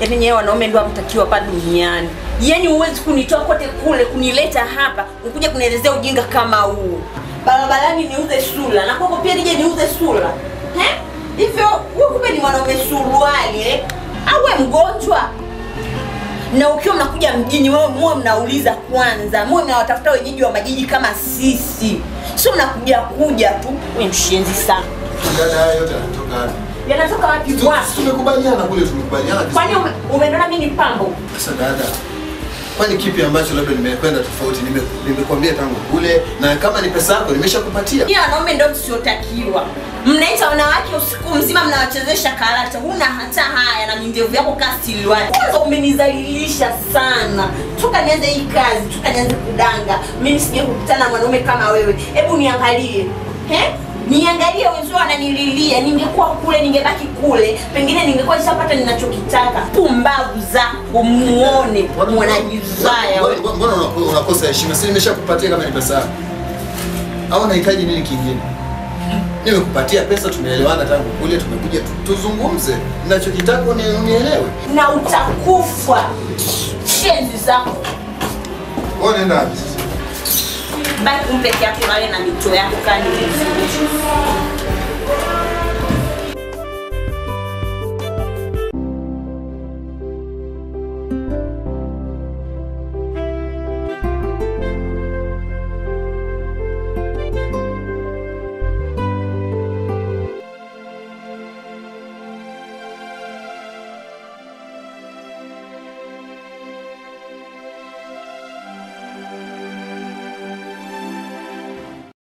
Yaani nyewe wanaume ndio hamtakiwa hapa duniani. Yaani huwezi kunitoa kote kule kunileta hapa ukuja kunielezea ujinga kama huu. Barabarani niuze sura na kwako pia nije niuze sura. Eh? Hivyo wewe kumbe ni mwanaume suruali eh? Au wewe mgonjwa? na ukiwa mnakuja mjini wewe muwe mnauliza kwanza, muwe mnawatafuta wenyeji wa majiji kama sisi, sio mnakuja kuja tu. Wewe mshenzi sana. Dada, haya yote yanatoka wapi? Yanatoka wapi Tu- bwana? Tumekubaliana kule, tumekubaliana Kwani vizuri. ume- umeona mimi ni pambo? Sasa dada, kwani kipi ambacho labda nimekwenda tofauti? Nime- Nimekwambia tangu kule, na kama ni pesa yako nimeshakupatia. Nyie wanaume ndio tusiotakiwa. Mnaita wanawake usiku mzima mnawachezesha karata. Huna hata haya na mindevu yako kasiliwani. Kwanza umenizalilisha sana. Toka nianze hii kazi, toka nianze kudanga. Mimi sije kukutana na mwanaume kama wewe. Hebu niangalie. He? Niangalie wenzao wananililia. Ningekuwa kule, ningebaki kule. Pengine ningekuwa nishapata ninachokitaka. Pumbavu zako muone mwanajizaya wewe. Mbona- Mbona unako- unakosa heshima? Si nimeshakupatia kama ni pesa yako, au unahitaji nini kingine? Nimekupatia pesa, tumeelewana tangu kule, tumekuja tu- tuzungumze. Ninachokitaka uni- unielewe. na utakufa. Shenzi zako. Wewe unaenda wapi sasa? baki umpeke yake wale na mito yako kani